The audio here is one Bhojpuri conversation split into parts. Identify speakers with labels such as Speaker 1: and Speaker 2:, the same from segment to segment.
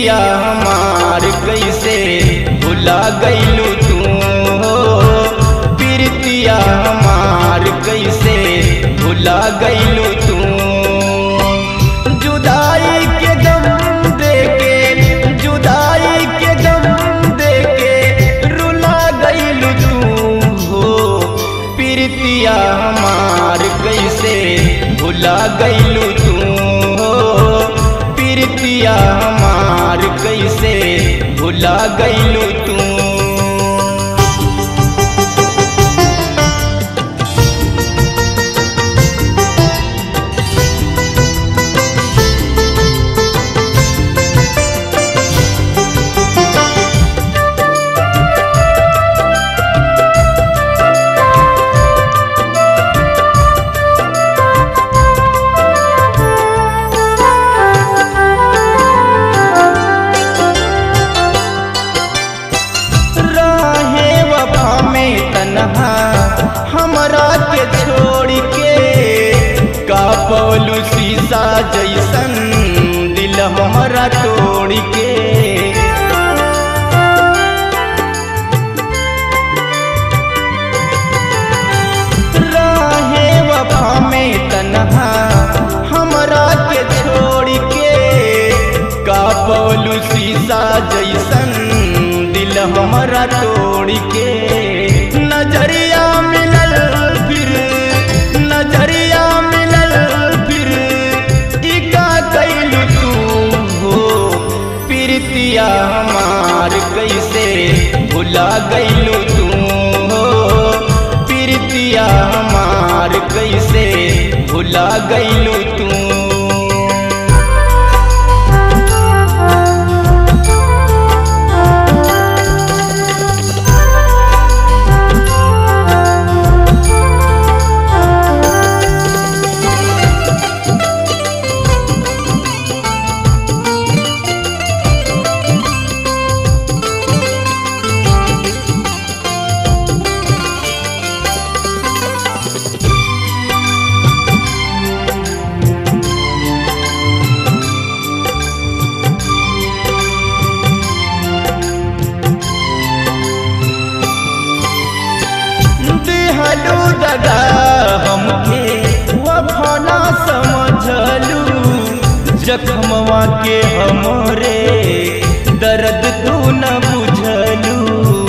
Speaker 1: प्रीतिया हमार कैसे भुला गईलू तू हो प्रीतिया हमार कैसे भुला गईलू तू जुदाई के गम देके जुदाई के गम देके रुला गईलू तू हो प्रीतिया हमार कैसे भुला गईलू तू हो प्रीतिया हमार कैसे भुला गईलू तू राहे वफा में तनहा हमरा के छोड़ के का पौलू शीशा जैसन दिल हमरा तोड़ के राहे वफा में तनहा हमरा के छोड़ के का पौलू शीशा जैसन दिल हमरा तोड़ के नजरिया मिलल फिर नजरिया मिलल फिर ई का कैलू तू हो प्रीतिया हमार कैसे भुला गईलू तू हो प्रीतिया हमार कैसे भुला गईलू तू दिहलू दगा हमके वफना समझलू जख्मवा के हमरे दर्द तू न बुझलू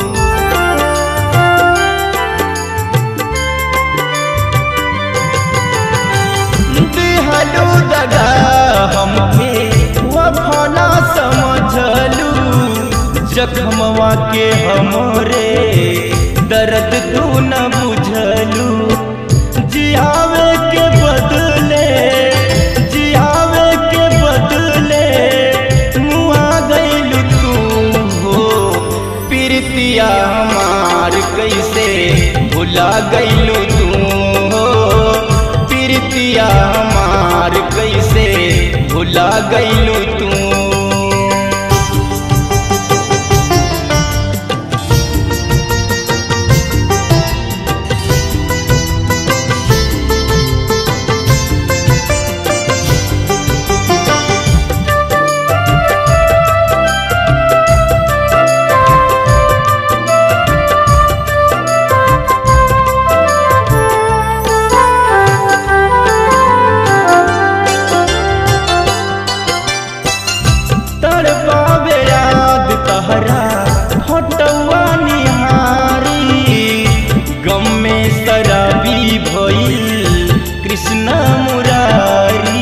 Speaker 1: दिहलू दगा हमके वफना समझलू जख्मवा के हमरे दर्द तू न बुझलू जियावे के बदले जियावे के बदले मुआ गईलू तू हो प्रीतिया हमार कैसे भुला गईलू तू हो प्रीतिया हमार कैसे भुला गईलू तू तड़पावे याद तहरा हटवा निहारी गम में शराबी भइल कृष्ण मुरारी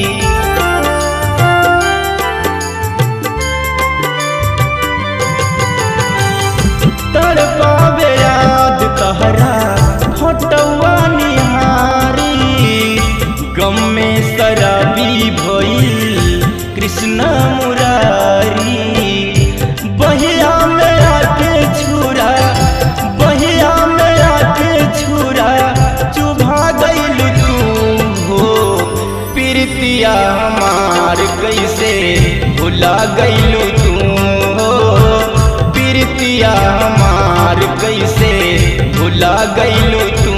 Speaker 1: तड़पावे याद तहरा हटवा निहारी गम में शराबी भइल कृष्ण मुरारी बहिया में आके छुरा बहिया में आके छुरा चुभा गईल तू हो प्रीतिया हमार कैसे भुला गईलू तू हो प्रीतिया हमार कैसे भुला गईलू तू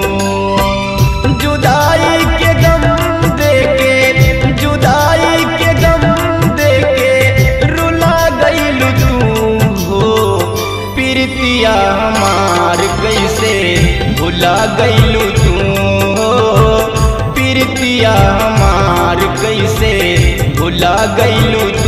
Speaker 1: जुदाई के गम देके जुदाई के गम देके रुला गईलू तू प्रीतिया हमार कैसे भुला गईलू